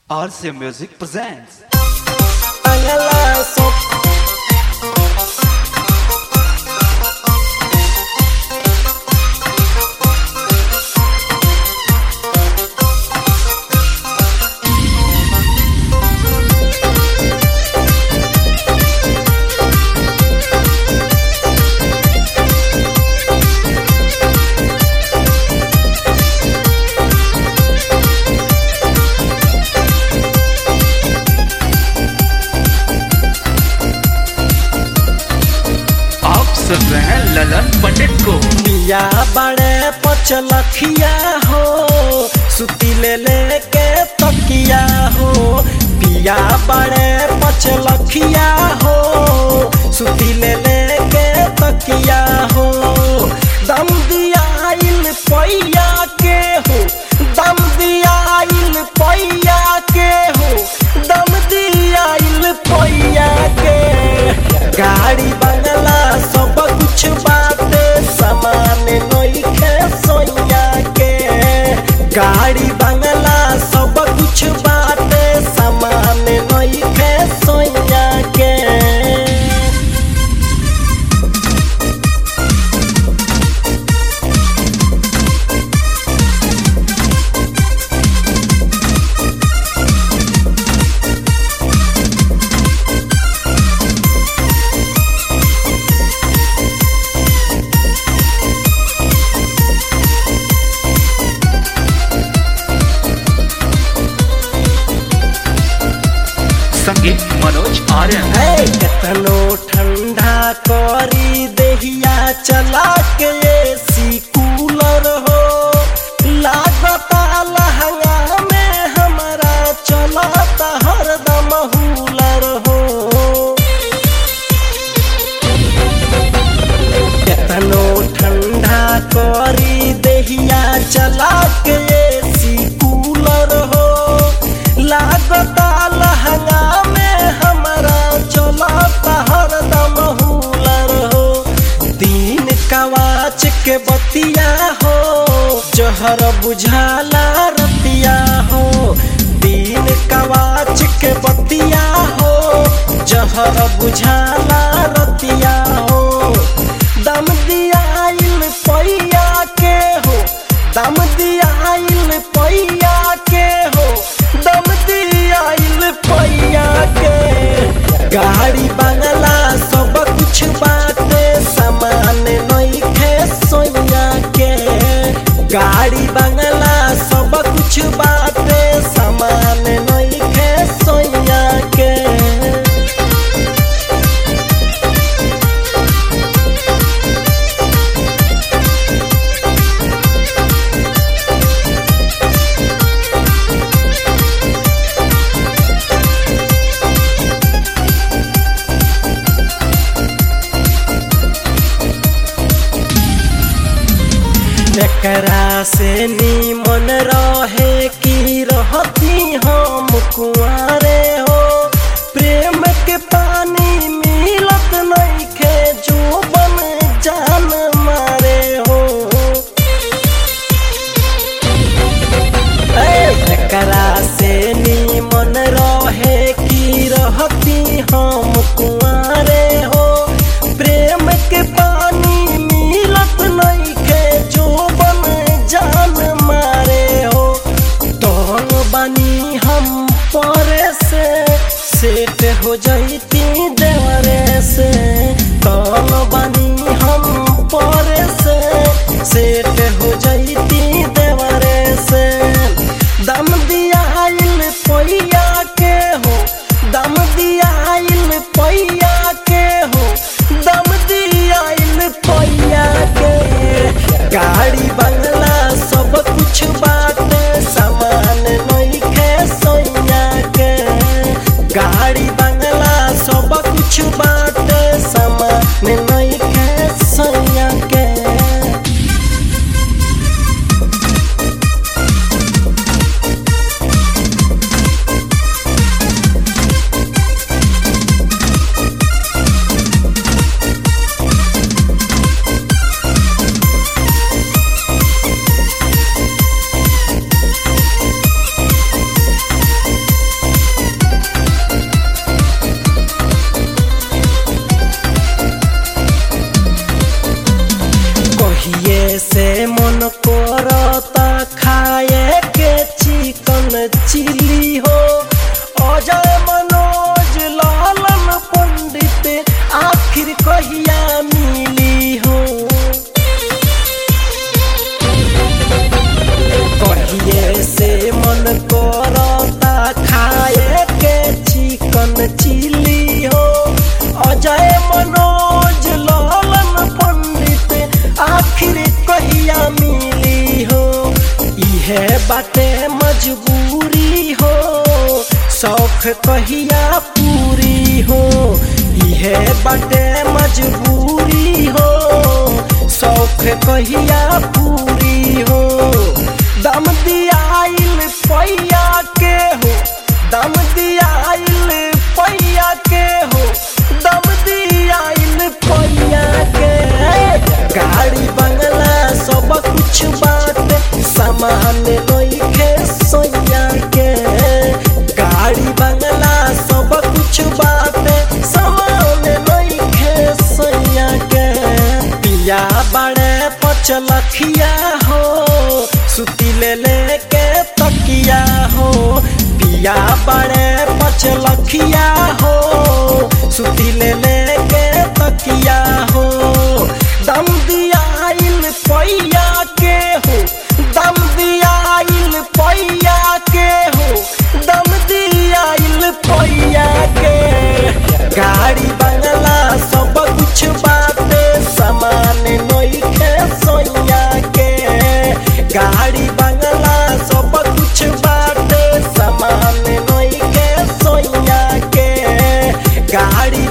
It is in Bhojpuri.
RC Music presents. Angela Sop. आप सुन रहे हैं ललन पंडित को पिया बड़े पचलखिया हो सुती ले ले के तकिया हो पिया बड़े पचलखिया हो सुती ले ले के तकिया हो दम दियाइल पैया के हो दम दियाइल पैया के हो दम दियाइल पैया के गाड़ी बंगला सब कुछ बाटे सामान नइखे सोया के गाड़ी बंगला सब कुछ बाटे सामान नइखे सोया के संगीत मनोज आर्यन है कतनो ठंडा करी देहिया चला के एसी कूलर हो लागता लहंगा में हमारा चलता हरदम हूलर हो केतनो ठंडा करी देहिया चला के एसी कूलर हो लागता लहंगा में हमारा चलता हरदम हूलर हो दिन कवाच के बतिया हो जहर बुझाला रतिया हो दिन कवाच के बतिया हो जहर बुझाला रतिया हो दम दियाइल पैया के हो दम दियाइल पैया के हो दम दियाइल पैया के गाड़ी बंगला सब कुछ बाटे सामान नइखे सोया के गाड़ी बंगला सब कुछ बाटे सामान नइखे सोया के एकरा से नीमन रहे की रहती हम कुआरे हो प्रेम के पानी मिलत नइखे जो बन जान मारे हो ए, एकरा से नीमन रहे की रहती हम कुआरे हो प्रेम के पानी मिलत नइखे जो बन जान मारे हो तोहन बानी हम परे से सेट हो जैती देवरे से तोहन बानी हम परे से सेट हो जैती देवरे से दम दियाइल पैया के हो दम दियाइल पैया के हो दम दियाइल पैया के गाड़ी बंगला सब कुछ बाटे सामान नइखे सोया के गाड़ी बंगला सब कुछ बाटे सामान नइखे सोया के चिली हो अजय मनोज लालन पंडित आखिर कहिया मिली हो कहिए से मन करता खाए के चिकन चिली हो अजय मनोज लालन पंडित आखिर कहिया मिली हो इहे बाटे मजबूरी हो शौक कहिया पूरी हो इहे बाटे मजबूरी हो शौक कहिया पूरी हो दम दियाइल पैया के हो दम दियाइल पैया के हो दम दियाइल पैया के गाड़ी बंगला सब कुछ बात सामान नइखे सोया के गाड़ी बंगला सब कुछ बात सामान नइखे सोया के पिया बड़े पचलखिया हो सुती ले ले के तकिया हो पिया बड़े पचलखिया हो सुती ले ले के तकिया हो दम दियाइल पैया के हो दम दियाइल पैया के हो दम दियाइल पैया के गाड़ी बंगला सब कुछ बात सामान नइखे सोया के गाड़ी बंगला सब कुछ बात सामान नइखे सोया के गाड़ी